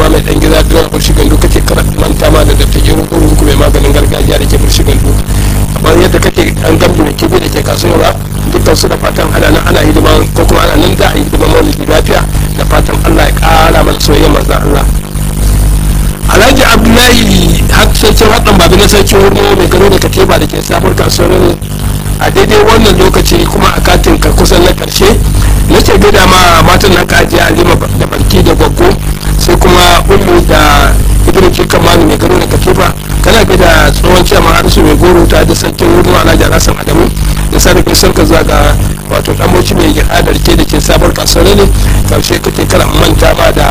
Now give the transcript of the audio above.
ma mai dan gida da burshi gandu kake manta ma da dafta gero ko ku mai maganin gargajiya da ke burshi gandu kamar yadda kake an gambi da kibi da ke kasuwa dukkan su da fatan ana nan ana hidima ko kuma ana nan da a yi hidima maulidi lafiya da fatan Allah ya kara mana soyayya manzon Allah alhaji abdullahi sarkin haɗin babi na sarkin wurno mai gano da kateba da ke samun kasuwar a daidai wannan lokaci kuma a katin ka kusan na karshe na ce gida ma matan nan kaji alima da barki da gwaggo sai kuma ummu da ibn kirkan manu mai gano da katifa kana gida tsohon ciyaman harisu mai goro ta da sarkin wurno alhaji alhassan adamu da sarrafa sarka zuwa ga wato dan mai gida da ke da ke sabar kasuwar ne karshe kake kala manta ma da